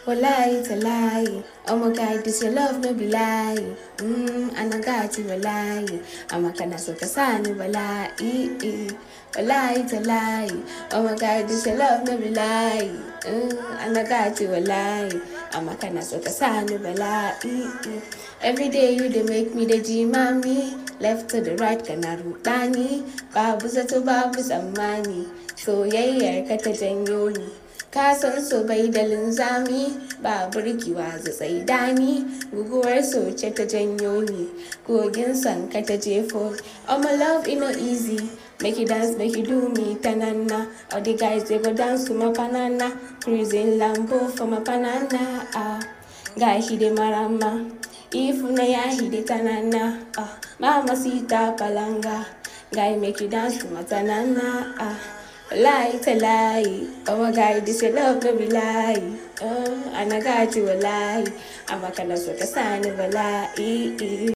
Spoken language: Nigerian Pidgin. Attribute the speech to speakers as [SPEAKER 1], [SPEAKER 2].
[SPEAKER 1] Wallahi talahi, oh my God, this your love no be lie. Mm, and I got you wallahi, I'm a kana so kasani wallahi. Wallahi talahi, oh my God, this your love no be lie. Mm, and I got you wallahi, I'm a kana so kasani wallahi. Every day you dey make me the G mommy, left to the right kana rudani, babu zato babu tsammani, soyayyar ka ta janyo ni. Ka san so bai da linzami ba burgewa zatsai dani guguwar soce ta janyo ni kogin san ka ta jefo oh my love e no easy make you dance make you do me tanana all the guys they go dance to my banana cruising lambo for my banana ah guy he dey marama if na ya he dey tanana ah mama sita palanga guy make you dance to my tanana ah Lie to lie. Oh my god, this your love no be lie. Oh, and I got you a lie. I'm a kind of sort of sign of a lie.